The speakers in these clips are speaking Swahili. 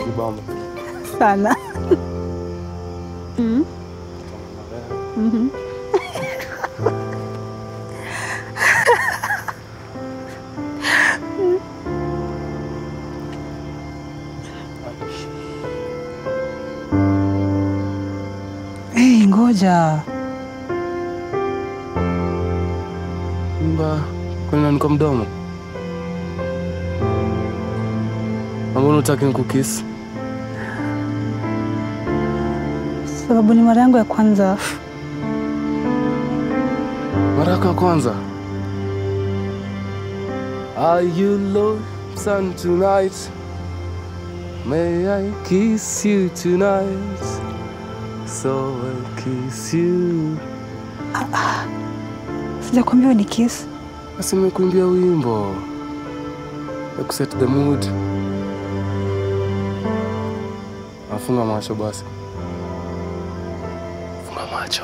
Unanibamba. sana. Mm. Mhm. Hey, ngoja. Mba, kwani nanuka mdomo? Ambona utaki nikukisi? Sababu ni mara yangu ya kwanza. Mara yako ya kwanza. Are you lonesome tonight? May I kiss you tonight? So I'll kiss you. Sijakwambia ni kiss. Basi nimekuimbia wimbo ya kuset the mood. Afunga macho basi. Funga macho.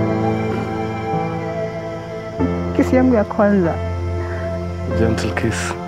Kiss yangu ya kwanza. Gentle kiss.